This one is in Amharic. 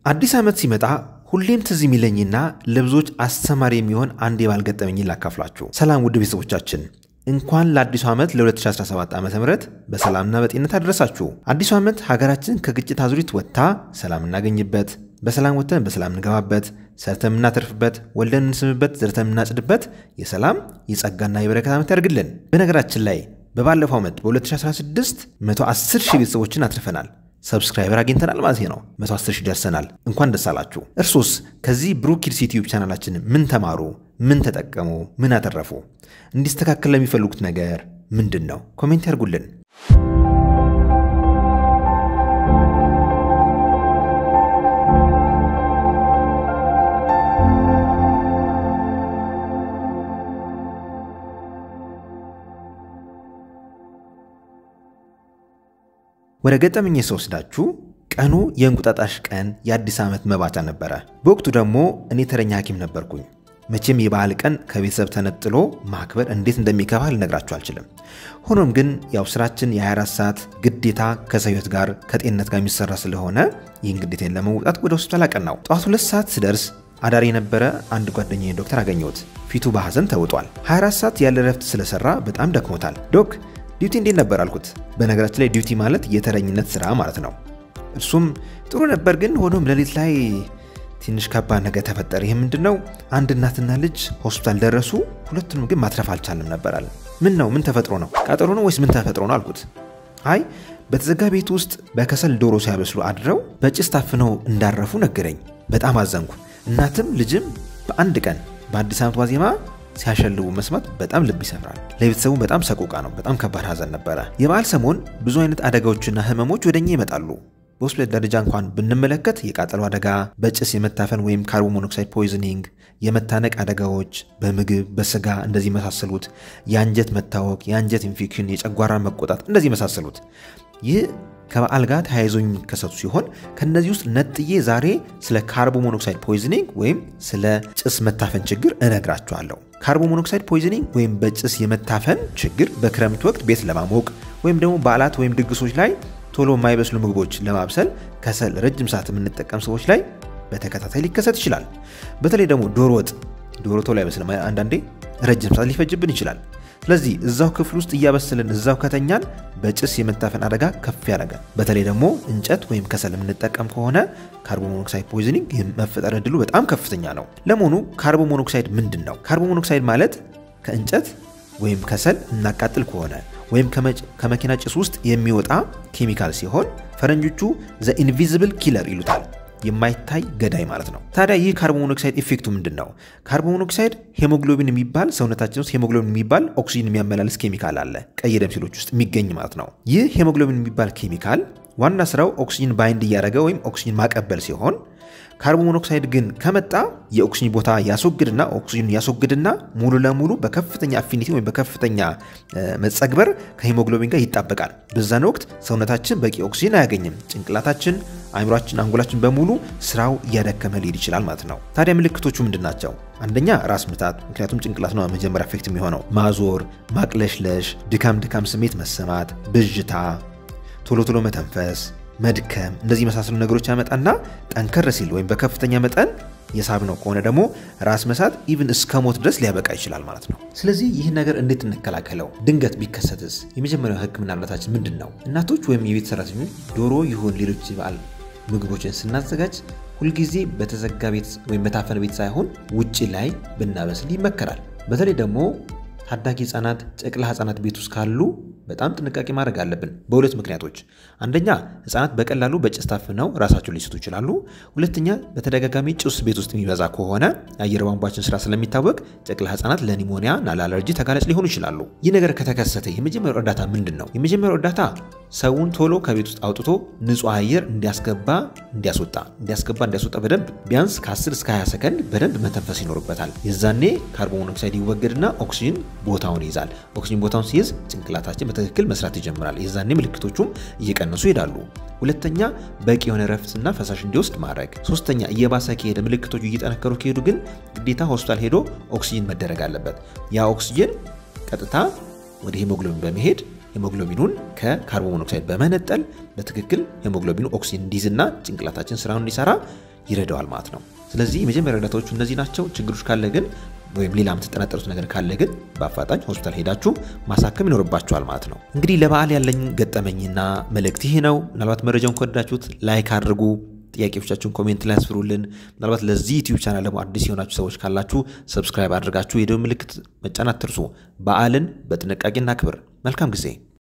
አዲስ ዓመት ሲመጣ ሁሌም ትዝ የሚለኝና ለብዙዎች አስተማሪ የሚሆን አንድ የባል ገጠመኝ ላካፍላችሁ። ሰላም ውድ ቤተሰቦቻችን እንኳን ለአዲሱ ዓመት ለ2017 ዓ ም በሰላምና በጤንነት አደረሳችሁ። አዲሱ ዓመት ሀገራችን ከግጭት አዙሪት ወጥታ ሰላም እናገኝበት፣ በሰላም ወጥተን በሰላም እንገባበት፣ ሰርተን የምናተርፍበት፣ ወልደን እንስምበት፣ ዘርተን የምናጭድበት የሰላም የጸጋና የበረከት ዓመት ያድርግልን። በነገራችን ላይ በባለፈው ዓመት በ2016 110 ሺህ ቤተሰቦችን አትርፈናል። ሰብስክራይበር አግኝተናል ማለት ነው። 110 ሺህ ደርሰናል። እንኳን ደስ አላችሁ። እርሶስ ከዚህ ብሩክ ኪድስ ዩቲዩብ ቻናላችን ምን ተማሩ? ምን ተጠቀሙ? ምን አተረፉ? እንዲስተካከል ለሚፈልጉት ነገር ምንድን ነው? ኮሜንት ያርጉልን። ወደ ገጠመኝ ስወስዳችሁ ቀኑ የእንቁጣጣሽ ቀን የአዲስ ዓመት መባቻ ነበረ። በወቅቱ ደግሞ እኔ ተረኛ ሐኪም ነበርኩኝ። መቼም የበዓል ቀን ከቤተሰብ ተነጥሎ ማክበር እንዴት እንደሚከፋ ልነግራችሁ አልችልም። ሆኖም ግን ያው ስራችን የ24 ሰዓት ግዴታ ከሰው ሕይወት ጋር ከጤንነት ጋር የሚሰራ ስለሆነ ይህን ግዴታን ለመውጣት ወደ ሆስፒታል አቀናው። ጠዋት ሁለት ሰዓት ስደርስ አዳሪ የነበረ አንድ ጓደኛ ዶክተር አገኘሁት። ፊቱ በሐዘን ተውጧል። 24 ሰዓት ያለ ረፍት ስለሰራ በጣም ደክሞታል። ዶክ ዲዩቲ እንዴት ነበር አልኩት። በነገራችን ላይ ዲዩቲ ማለት የተረኝነት ስራ ማለት ነው። እርሱም ጥሩ ነበር፣ ግን ሆኖም ሌሊት ላይ ትንሽ ከባድ ነገር ተፈጠረ። ይህ ምንድን ነው? አንድ እናትና ልጅ ሆስፒታል ደረሱ። ሁለቱንም ግን ማትረፍ አልቻልም ነበር አለ። ምን ነው? ምን ተፈጥሮ ነው? ቃጠሎ ነው ወይስ ምን ተፈጥሮ ነው አልኩት። አይ በተዘጋ ቤት ውስጥ በከሰል ዶሮ ሲያበስሉ አድረው በጭስ ታፍነው እንዳረፉ ነገረኝ። በጣም አዘንኩ። እናትም ልጅም በአንድ ቀን በአዲስ ዓመት ዋዜማ ሲያሸልቡ መስማት በጣም ልብ ይሰፍራል። ለቤተሰቡ በጣም ሰቆቃ ነው። በጣም ከባድ ሐዘን ነበረ። የበዓል ሰሞን ብዙ አይነት አደጋዎችና ህመሞች ወደኛ ይመጣሉ። በሆስፒታል ደረጃ እንኳን ብንመለከት የቃጠሎ አደጋ፣ በጭስ የመታፈን ወይም ካርቦን ሞኖክሳይድ ፖይዝኒንግ፣ የመታነቅ አደጋዎች በምግብ በስጋ እንደዚህ የመሳሰሉት፣ የአንጀት መታወክ፣ የአንጀት ኢንፌክሽን፣ የጨጓራ መቆጣት እንደዚህ የመሳሰሉት ይህ ከበዓል ጋር ተያይዞ የሚከሰቱ ሲሆን ከነዚህ ውስጥ ነጥዬ ዛሬ ስለ ካርቦን ሞኖክሳይድ ፖይዝኒንግ ወይም ስለ ጭስ መታፈን ችግር እነግራችኋለሁ። ካርቦን ሞኖክሳይድ ፖይዝኒንግ ወይም በጭስ የመታፈን ችግር በክረምት ወቅት ቤት ለማሞቅ ወይም ደግሞ በዓላት ወይም ድግሶች ላይ ቶሎ የማይበስሉ ምግቦች ለማብሰል ከሰል ረጅም ሰዓት የምንጠቀም ሰዎች ላይ በተከታታይ ሊከሰት ይችላል። በተለይ ደግሞ ዶሮ ወጥ ዶሮ ቶሎ አይበስልም። አንዳንዴ ረጅም ሰዓት ሊፈጅብን ይችላል። ስለዚህ እዛው ክፍል ውስጥ እያበሰልን እዛው ከተኛን በጭስ የመታፈን አደጋ ከፍ ያደርጋል። በተለይ ደግሞ እንጨት ወይም ከሰል የምንጠቀም ከሆነ ካርቦን ሞኖክሳይድ ፖይዝኒንግ መፈጠር እድሉ በጣም ከፍተኛ ነው። ለመሆኑ ካርቦን ሞኖክሳይድ ምንድን ነው? ካርቦን ሞኖክሳይድ ማለት ከእንጨት ወይም ከሰል እናቃጥል ከሆነ ወይም ከመኪና ጭስ ውስጥ የሚወጣ ኬሚካል ሲሆን ፈረንጆቹ ዘ ኢንቪዚብል ኪለር ይሉታል። የማይታይ ገዳይ ማለት ነው። ታዲያ ይህ ካርቦን ሞኖክሳይድ ኢፌክቱ ምንድን ነው? ካርቦን ሞኖክሳይድ ሄሞግሎቢን የሚባል ሰውነታችን ውስጥ ሄሞግሎቢን የሚባል ኦክሲጅን የሚያመላልስ ኬሚካል አለ፣ ቀይ ደም ሴሎች ውስጥ የሚገኝ ማለት ነው። ይህ ሄሞግሎቢን የሚባል ኬሚካል ዋና ስራው ኦክሲጅን ባይንድ እያደረገ ወይም ኦክሲጅን ማቀበል ሲሆን ካርቦን ሞኖክሳይድ ግን ከመጣ የኦክሲጅን ቦታ ያስወግድና ኦክሲጅን ያስወግድና ሙሉ ለሙሉ በከፍተኛ አፊኒቲ ወይም በከፍተኛ መጸግበር ከሄሞግሎቢን ጋር ይጣበቃል። በዛን ወቅት ሰውነታችን በቂ ኦክሲጅን አያገኝም። ጭንቅላታችን፣ አይምሯችን፣ አንጎላችን በሙሉ ስራው እያደከመ ሊሄድ ይችላል ማለት ነው። ታዲያ ምልክቶቹ ምንድን ናቸው? አንደኛ ራስ ምታት፣ ምክንያቱም ጭንቅላት ነው መጀመሪያ ኤፌክት የሚሆነው። ማዞር፣ ማቅለሽለሽ፣ ድካም ድካም ስሜት መሰማት፣ ብዥታ፣ ቶሎ ቶሎ መተንፈስ መድከም እንደዚህ የመሳሰሉ ነገሮች ያመጣና ጠንከር ሲል ወይም በከፍተኛ መጠን የሳብነው ከሆነ ደግሞ ራስ መሳት ኢቭን እስከ ሞት ድረስ ሊያበቃ ይችላል ማለት ነው። ስለዚህ ይህን ነገር እንዴት እንከላከለው? ድንገት ቢከሰትስ የመጀመሪያው ሕክምና እርዳታችን ምንድን ነው? እናቶች ወይም የቤት ሰራተኞች ዶሮ ይሁን ሌሎች የበዓል ምግቦችን ስናዘጋጅ ሁልጊዜ በተዘጋ ቤት ወይም በታፈነ ቤት ሳይሆን ውጭ ላይ ብናበስል ይመከራል። በተለይ ደግሞ ታዳጊ ህጻናት፣ ጨቅላ ህጻናት ቤት ውስጥ ካሉ በጣም ጥንቃቄ ማድረግ አለብን። በሁለት ምክንያቶች፣ አንደኛ ህጻናት በቀላሉ በጭስ ታፍነው ራሳቸውን ሊስቱ ይችላሉ። ሁለተኛ በተደጋጋሚ ጭስ ቤት ውስጥ የሚበዛ ከሆነ የአየር ቧንቧችን ስራ ስለሚታወቅ ጨቅላ ህጻናት ለኒሞኒያ እና ለአለርጂ ተጋላጭ ሊሆኑ ይችላሉ። ይህ ነገር ከተከሰተ የመጀመሪያው እርዳታ ምንድን ነው? የመጀመሪያው እርዳታ ሰውን ቶሎ ከቤት ውስጥ አውጥቶ ንጹህ አየር እንዲያስገባ እንዲያስወጣ እንዲያስገባ እንዲያስወጣ በደንብ ቢያንስ ከ10 እስከ 20 ሰከንድ በደንብ መተንፈስ ይኖርበታል። የዛኔ ካርቦን ሞኖክሳይድ ይወገድና ኦክሲጅን ቦታውን ይይዛል። ኦክሲጅን ቦታውን ሲይዝ ጭንቅላታችን በትክክል መስራት ይጀምራል። የዛኔ ምልክቶቹም እየቀነሱ ይሄዳሉ። ሁለተኛ በቂ የሆነ ረፍትና ፈሳሽ እንዲወስድ ማድረግ። ሶስተኛ እየባሰ ከሄደ ምልክቶቹ እየጠነከሩ ከሄዱ ግን ግዴታ ሆስፒታል ሄዶ ኦክሲጅን መደረግ አለበት። ያ ኦክሲጅን ቀጥታ ወደ ሄሞግሎቢን በመሄድ ሄሞግሎቢኑን ከካርቦን ሞኖክሳይድ በመነጠል በትክክል ሄሞግሎቢኑ ኦክሲጅን እንዲይዝና ጭንቅላታችን ስራውን እንዲሰራ ይረዳዋል ማለት ነው። ስለዚህ የመጀመሪያ እርዳታዎቹ እነዚህ ናቸው። ችግሮች ካለ ግን ወይም ሌላ የምትጠረጠሩት ነገር ካለ ግን በአፋጣኝ ሆስፒታል ሄዳችሁ ማሳከም ይኖርባችኋል ማለት ነው። እንግዲህ ለበዓል ያለኝ ገጠመኝና መልእክት ይህ ነው። ምናልባት መረጃውን ከወደዳችሁት ላይክ አድርጉ። ጥያቄዎቻችሁን ኮሜንት ላይ ያስፍሩልን። ምናልባት ለዚህ ዩቲዩብ ቻናል ደግሞ አዲስ የሆናችሁ ሰዎች ካላችሁ ሰብስክራይብ አድርጋችሁ የደወል ምልክት መጫን አትርሱ። በዓልን በጥንቃቄ እናክብር። መልካም ጊዜ